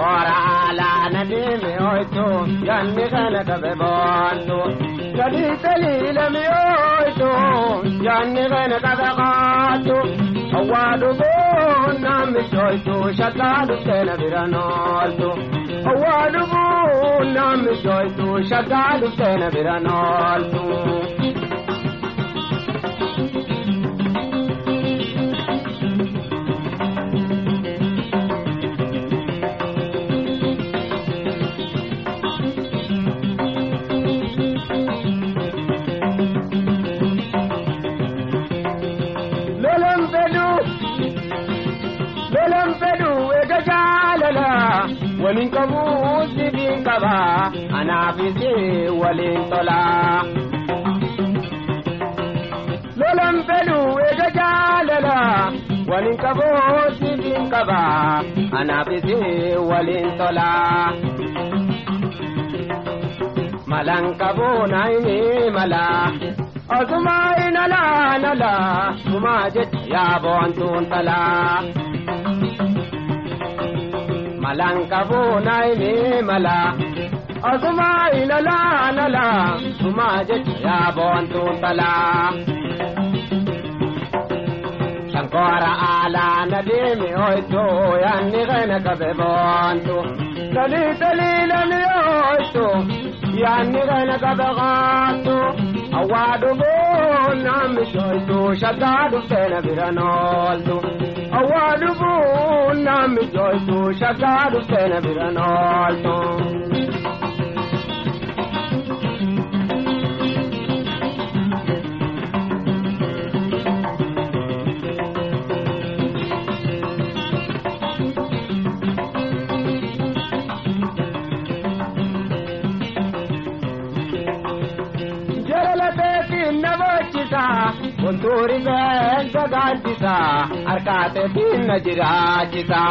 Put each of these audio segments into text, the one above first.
Shankora alaana deeme oytu yanni kana qabe boontu. Gadi taliilame oytu yanni kana qabe qaatu. Awwaa dhubuun namni joytu shakkaa dhufteena bira nooltu. Awwaa dhubuun namni joytu shakkaa dhufteena bira nooltu. Lolan fedhu lolan fedhu eega jaalala waliin qabuu sibiin qaba anaafis waliin tola. Lolan fedhu eega jaalala waliin qabuu sibiin qaba anaafis waliin tola. Malan qabuu naayini mala. Osuma inala nala suma jecha yaaboon tuuntala. Malanka buuna ini mala. Osuma inala nala suma jecha yaaboon tuuntala. Shankora ala na deemi oytu yanni kana kabe boontu. Tali tali lami oytu yanni kana kabe qaatu. Awwaa dhubuun namni joytu shakkaa dhufteena bira nooltu. Awwaa dhubuun namni joytu shakkaa dhufteena bira nooltu. Jalalatee na bochisa, kontuuri beekta gaaddisa, harkaateetiin na jiraachisa.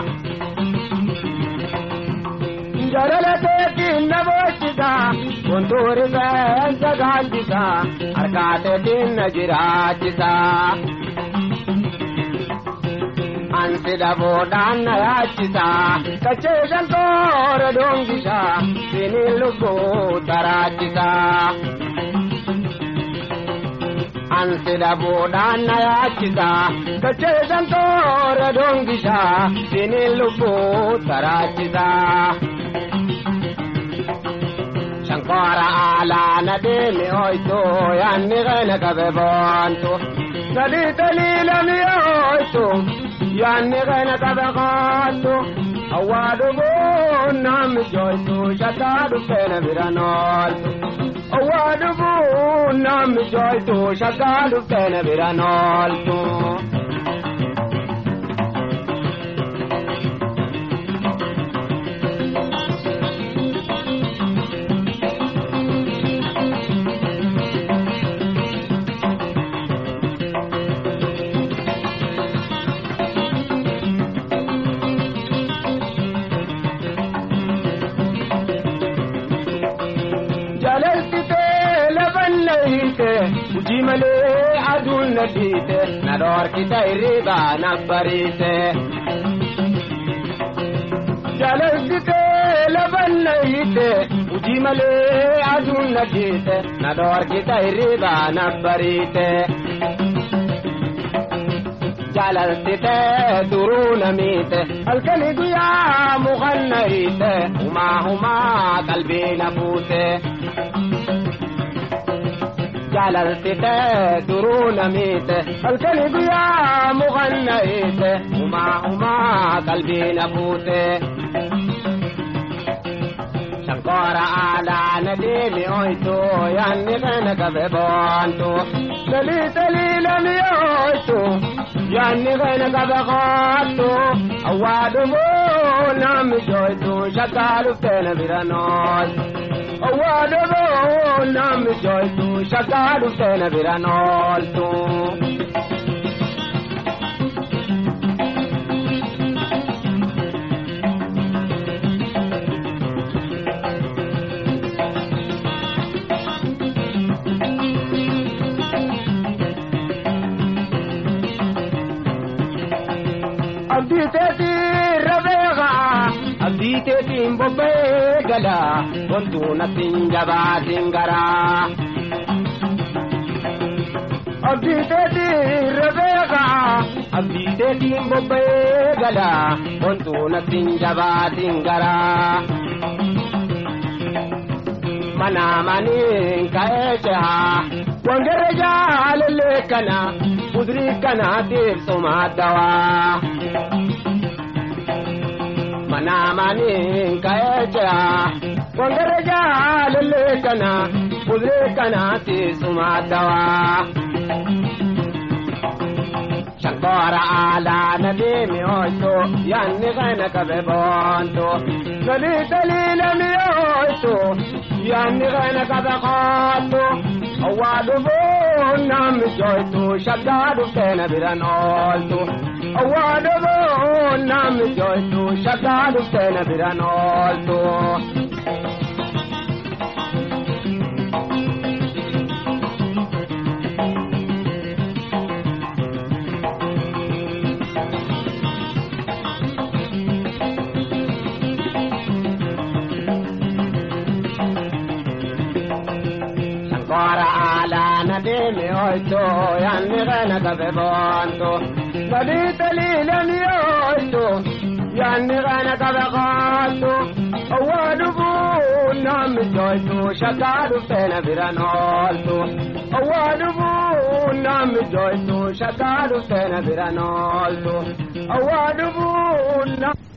Jalalatee na bochisa, kontuuri beekta gaaddisa, harkaateetiin na jiraachisa. Ansi dhabuudhaan na yaachisa, kachee shankoora doongisa, siniin lubbuu taraachisa. Ansi dhabuudhaan na yaachisa, kachee shankoora doongisa, siniin lubbuu taraachisa. Shankora alaa na deemi oytu, yanni kana qabe boontu. Talii talii lami oytu. yaanni kana qabe qaattu awwaa dhubuun namni joytu shakkaa dhufteena bira nooltu awwaa dhubuun namni joytu shakkaa dhufteena bira nooltu. Jaallatitee lafa nayite hojii malee aduun na dhiite na dhoorkita hirriibaa na bariite. Jaallatitee lafa nayite hojii malee aduun na dhiite na dhoorkita hirriibaa na bariite. Jaallatitee duruu na miite halkanii guyyaa mukan na hiite humaa humaa qalbii na fuute. jaalaltitee duruu na miite halkanii guyyaa mukan na hiite humaa humaa qalbii na fuute. Shankora aadaa na deemi oytu yaanni kana qabe boontu. Talii talii lami oytu yaanni kana qabe qaattu. Awwaa dhumuu namni joytu shakkaa dhufteena bira nooltu. Awwaa dhumuu namni joytu shakkaa dhufteena bira nooltu. abdii teetii rabeeqa abdii abdiiteetiin bobba'ee gala wantuu natti hin jabaatin garaa. Abdiiteetiin rabeeka abdiiteetiin bobba'ee gala wantuu natti hin jabaatin garaa. Mana maniin ka'ee cehaa wangeera jaalallee kana kudurii kana teessuma dawaa. Mana maniin ka'ee cehaa wangeera jaalallee kana kudurii kana teessuma dawaa. Shankora aadaa na deemi ooytu yaanni kana qabe boontu galii daliila mi'ooytu yaanni kana qabe qoottu awwaa dhufuun namni jooytu shaggaa dhuftee na biran ooltu awwaa dhufuun namni jooytu shaggaa dhuftee na biran ooltu. Kora ala na demi oito yanni kana kabe bonto Gadi talile mi oito yanni kana kabe konto Awadu bu nami joito shakadu pena biranolto Awadu bu nami joito shakadu pena biranolto Awadu bu nami